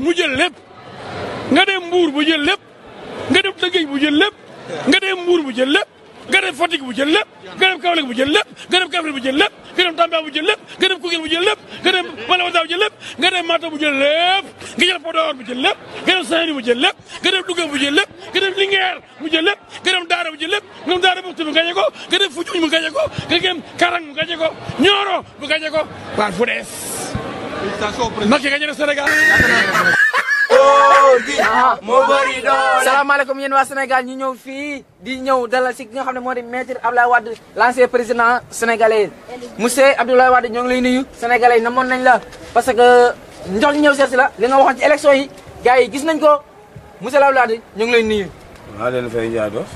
mu jël lépp nga dem Mbuur mu jël lépp nga dem Tëngéej mu jël lépp nga dem Mbuur mu jël lépp nga dem Fatick mu jël lépp nga dem Kaolack mu jël lépp nga dem Kaffrine mu jël lépp nga dem Tamba mu jël lépp nga dem Koungheul mu jël lépp nga dem Malawata mu jël lépp nga dem Matam mu jël lépp nga jël Podor mu jël lépp nga dem Saint-Louis mu jël lépp nga dem Louga mu jël lépp nga dem Linguère mu jël lépp nga dem Daara mu jël lépp nga dem Daara Muxti mu gañe ko nga dem Foundiougne mu gañe ko nga dem Karang mu gañe ko Nioro mu gañe ko waar fu dees Macky gañe na Sénégal salaamaaleykum yéen waa Sénégal ñu ñëw fii di ñëw dalal si ki nga xam ne moo di maître Abdoulaye Wade l'ancien président sénégalais monsieur Abdoulaye Wade ñoo ngi lay nuyu sénégalais yi namoon nañ la parce que njox ñëw seet si la li nga waxoon ci élection yi gars yi gis nañ ko monsieur Abdoulaye Wade ñoo ngi lay nuyu maa leen fay Ndiaye Dof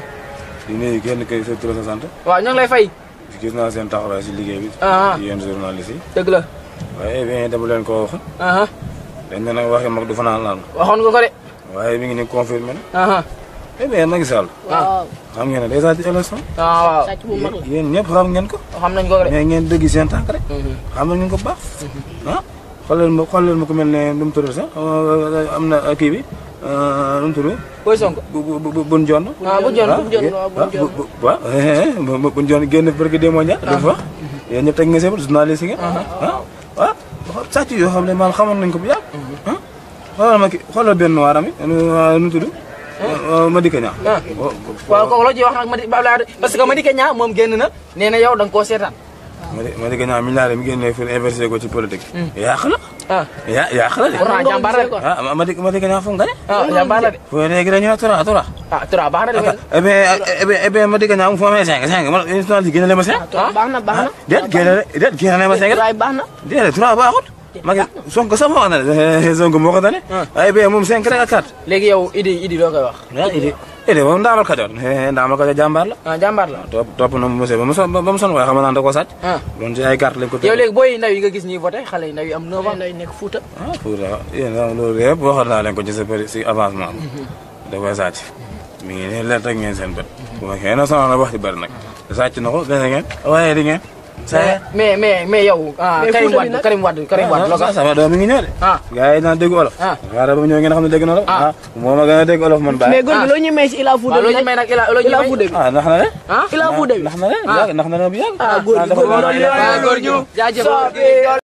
di nuyu kenn kay sa tur sa sant waaw ñoo ngi lay fay gis naa seen taxawaay si liggéey bi Ah. ci yéen journaliste yi dëgg la waaye bien dama leen ko wax aha dañ ne nag waxi mag du fanaan laan waxoon nga ko de waaye mi ngi ni confirmé na aha eh bien Macky Sall waaw xam ngeen ne déjà ci élection ah waaw yéen ñëpp xam ngeen ko xam nañ ko de mais ngeen dëgg seen tànk rek xam ngeen ko bu baax ah xoolal ma xoolal ma ku mel ne nu mu tudd sax am na kii bi nu mu tudd Boy Sonko bu bu bu bun jonn ah bu jon bu jon waaw waaw bun jonn génn barke démo ña du fa yéen ñëpp teg nga seen journaliste yi nga ah waaw sàcc yoo xam ne maanaam xamoon nañ ko bu yàgg ah xoolal ma ki xoolal benn waaram yi nu mu tudd Madické Niang ah waaw kooku loo ci wax nag Madi Abdoulaye Wade parce que Madické Niang moom génn na nee na yow da nga koo seetaan Madické Niang milliards mi génnee fi investir ko ci politique yàq la ah yaa yàq la de pourtant jàmbaar la de ah Madické Madické Niang foog nga ne ah jàmbaar la de fo léegi dañoo tora tora ah Tura baax na de mais eh bien eh bien eh bien Madické Niang fu amee cinq cinq man journaliste génne leen ma cinq baax na baax na. déet génne déet génne leen ma cinq waaye baax na. déedéet trois baaxut Macky Sonko sax wax na ne Sonko moo ko tane ay bien moom cinq rek ak quatre léegi yow Idi Idi loo koy wax ah idi idi moom ndaamal Kajoor ndaamal Kajoor jàmbaar la ah jàmbaar la topp topp na monsieur ba mu son ba mu son waaye xam naa da koo sàcc ah doon ci ay carte lañ ko yow teg léegi booy ndaw yi nga gis ñuy voté xale yi ndaw yi am 9 ans lay nekk Fuuta. ah pour yéen loolu yëpp waxoon naa leen ko ci sa péri si avancement bi da koy sàcc mi ngi ne leer teg ngeen seen bët bu ma xëy na sonal na wax ci bëri nag sàcc na ko dese ngeen waaye di ngeen mais mais mais mais yow ah Mais Karim Fouta bi Wade nag- Karim Wade Karim Wade loo ko ah sama doom mi ngi ñëw de ah gars yi naan dégg olof Ah. waaye ba ñëw ngeen xam ne dégg na olof Ah. ah moo ma gën a dégg olof man bàyyi mais góor gi loo ñu may si Ila Fuuta waaw bi loo ñu may nag ila loo ñu Ila may Fuuta bi. ah ndax na de ah Ila Fuuta bi. ndax na de Ah. ndax na de bu yàgg ah góor gi dafa góor gi waroon loolu a- góor ñu jaajëf